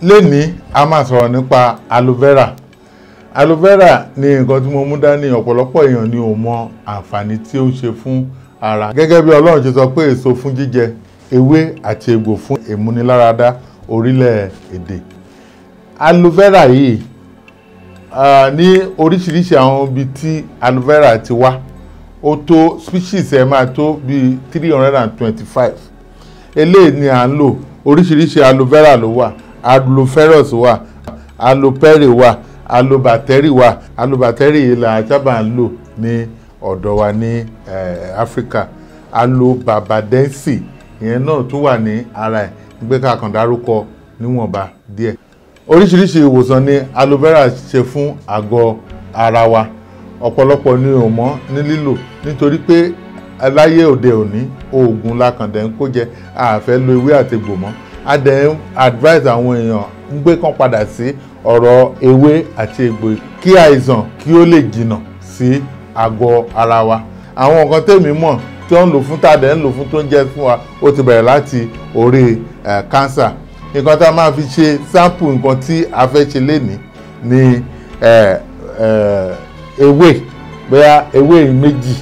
lénìí a máa sọ̀rọ̀ nípa aloe vera aloe vera ni nǹkan tí mo mú dání ọ̀pọ̀lọpọ̀ èèyàn ni ò mọ àǹfààní tí ó ń ṣe fún ara gẹ́gẹ́ bí ọlọ́run ṣe sọ pé èso fún jíjẹ ewé àti egbò fún ìmúniláradá orílẹ̀-èdè aloe vera yìí ah, ní oríṣiríṣi àwọn ibi tí aloe vera ti wá ó tó species ẹ̀ máa tó bíi three hundred and twenty-five eléyìí ni à ń lò oríṣiríṣi aloe vera ló wà aloe ferus wà aloe perry wà aloe battery wà aloe battery yìí là sábà ń lò ní ọ̀dọ̀ wa ní eh, Africa aloe barbadensis ìyẹn náà tún wà ní ara ẹ̀ gbé kàkàn dárúkọ níwọ̀nba díẹ̀ oríṣiríṣi ìwòsàn ni aloe vera ṣe fún àgọ́ ara wa ọ̀pọ̀lọpọ̀ ni ò mọ̀ ní lílò nítorí pé aláyé òde òní oògùn lakàndẹ̀ ń kó jẹ àfẹ́ lo ewé àtegbò mọ́ a dẹ̀ ń advise àwọn èèyàn ń gbé kan padà sí ọ̀rọ̀ ewé àti egbò kí àìsàn kí ó lè jìnnà sí àgọ́ ara wa àwọn nǹkan tèmi mọ̀ tí wọ́n ń lò fún tàdé ń lò fún tó ń jẹ́ fún wa ó ti bẹ̀rẹ̀ láti orí cancer nǹkan tá a máa fi ṣe sample nǹkan tí a fẹ́ ṣe lénìí ni eh, eh, ewé bóyá ewé méjì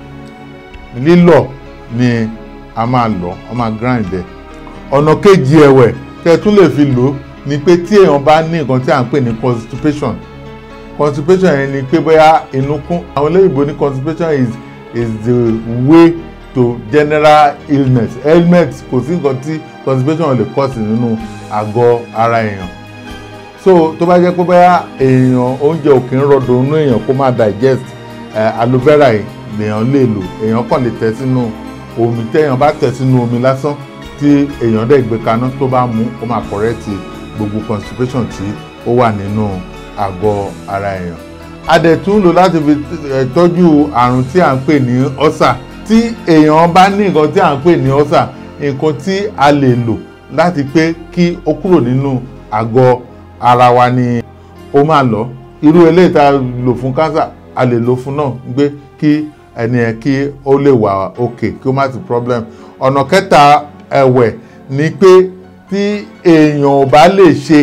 lílọ̀ ni a máa lọ̀ ọ máa grind ẹ̀ ọ̀nà kejì ẹ̀wẹ̀ tẹ́ tún lè fi lò ó ni pé tí èèyàn bá ní nǹkan tí à ń pè ní constipation constipation yẹn ni pé bóyá inú kún àwọn olóyìnbó ní constipation is is the way to general illness illness kò sí nǹkan tí constipation lè cause nínú àgọ́ ara èèyàn so tó bá jẹ́ pé bóyá èèyàn oúnjẹ ò kí ń rọdùn inú èèyàn kó má digest eh, aloe vera yìí lèèyàn lè lò èèyàn kàn lè tẹ̀ sínú omi téèyàn bá tẹ̀ sínú omi lásán tí èèyàn dẹ̀ gbé kaná tó bá mú ó máa correct gbogbo constipation tí ó wà nínú àgọ́ ara èèyàn a dẹ̀ tún lò láti fi tọ́jú àrùn tí à ń pè ní ọ́sà tí èèyàn bá ní nǹkan tí à ń pè ní ọ́sà nǹkan tí a lè lò láti pé kí ó kúrò nínú àgọ́ ara wa ni ó máa lọ irú eléyìí tá a lò fún cancer a lè lò fún náà gbé kí ẹni ẹ kí ó lè wà òkè kí ó má sí problem ọ̀nà kẹta ẹ̀wẹ̀ ni pé tí èèyàn ò bá lè ṣe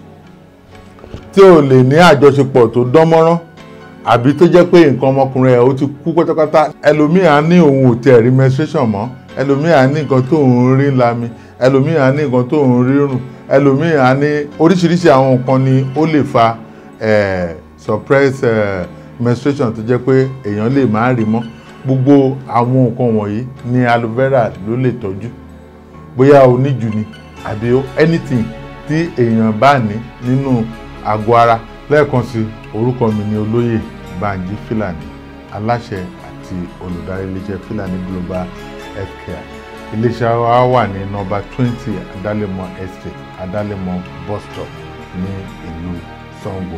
tí ò lè ní àjọṣepọ̀ tó dán mọ́rán àbí tó jẹ́ pé nǹkan ọmọkùnrin ẹ̀ ó ti kú pátápátá ẹlòmíà ní òun ò tiẹ̀ rí menstruation mọ́ ẹlòmíà ní nǹkan tó ń rí lami ẹlòmíà ní nǹkan tó ń rí rùn ẹlòmíà ní oríṣiríṣi àwọn nǹkan ni ó lè fa eh, suppress eh, menstruation tó jẹ́ pé èèyàn lè má rí mọ́ gbogbo àwọn nǹkan wọ̀nyí ni aloe vera ló lè tọ́jú bóyá oníjù ni àbí anything tí èèyàn bá ní nínú àgọ́ ara lẹ́ẹ̀kan sí orúkọ mi ni olóyè Banji Filani aláṣẹ àti olùdarí iléeṣẹ́ Filani Global Healthcare iléeṣẹ́ wa wà ní nọ́mbà twenty Adálẹ́mọ̀ Estate Adálẹ́mọ̀ bus stop ní ìlú Sango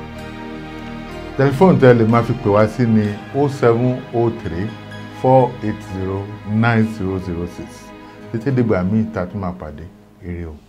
tẹlifóònù tẹ́ lè máa fi pè wá sí ní o seven o three four eight zero nine zero zero six títí dìgbà míì tá a tún máa pàdé ire o.